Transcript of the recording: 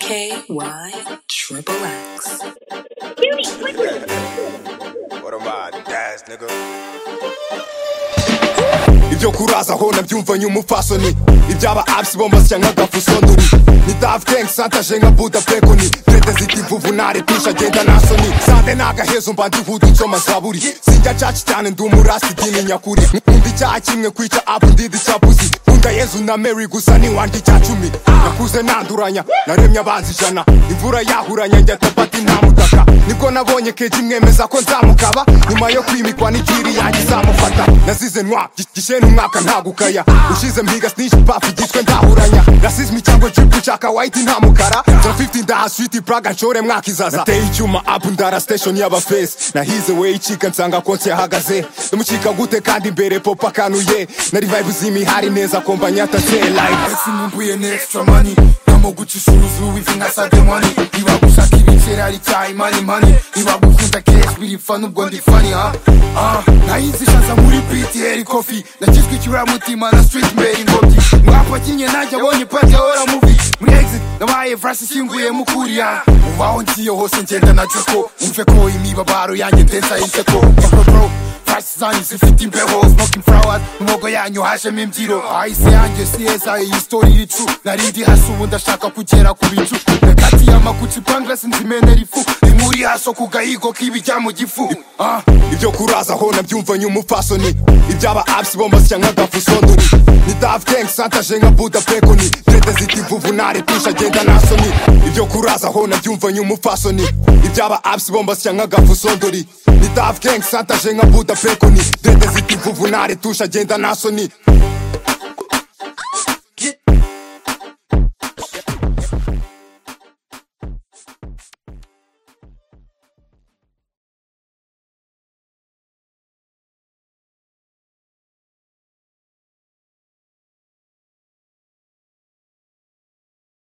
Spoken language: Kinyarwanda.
KY Triple X. What am I, the ass nigga? ibyo kuraza aho nabyumvanye umupfasoni ibyaba abs bo mbasya nk'agafuso nduri ni dav gang santaje nka buda pekoni tete ziti vuvu narepisha genda nasoni sande nagahezo mba ndihuta icyo mazaburi sinjya caci cyane ndi umurasi idini nyakuri nkunda icyaha kimwe kwica abu ndidi cyabuzi nkunda yezu na mary gusa niwandi cya cumi nakuze nanduranya naremye abanzi ijana imvura yahuranya njya topati nta mutaka nibwo nabonye keji mwemeza ko nzamukaba nyuma yo kwimikwa n'ikiri yanjye izamufata nasize nwa gi- gishene umwaka ntagukaya ushize mpiga snishi pafu igitwe ndahuranya rasizmi cyangwa jipu nshaka wayiti nta mukara nza 15 ndaha switi braga nshore mwaka izaza nateye icyuma apu ndara station y'abafesi nahize we icika nsanga konsi yahagaze ndamucika gute kandi imbere popa kanuye na revive z'imihari neza komba nyataze live esimumbuye n'extra money ntamuguca isuzu wivinga sade money ibagushaka ibicera ari cya imani mani ibagukunda kesh biripfa n'ubwo ndi fani ha Ah, nayizishaza muri ptr kofi nakizwa ikiburamutima na street mbere ingobyi mwapakinye nanjye abonye pate hora mubi muri exit nabaye vrasi ishinguye mukuriya ubaho ngiye hose ngenda na joko umve ko imibabaro yanjye densa y'iseko Bro, bro, Price zanyu zifite imbeho smoking flowers mu mogo yanyu hajemo imbyiro ahise yanjye si heza iyi story iricu nari ndi hasi ubu ndashaka kugera ku bicu rekati y'amakuci pangras nzimenera ifu nimuri haso ku gahigo k'ibijya mu gifu Ah, ibyo kuraza aho nabyumvanye umupfasoni ibyaba abs bo mbasya nk'agafuso nduri ni dav gang santaje nka buda pekoni tete ziti vuvu narepisha genda nasoni ibyo kuraza aho nabyumvanye umupfasoni ibyaba abs bo mbasya nk'agafuso nduri ni dav gang santaje nka buda pekoni tete ziti vuvu naretusha genda nasoni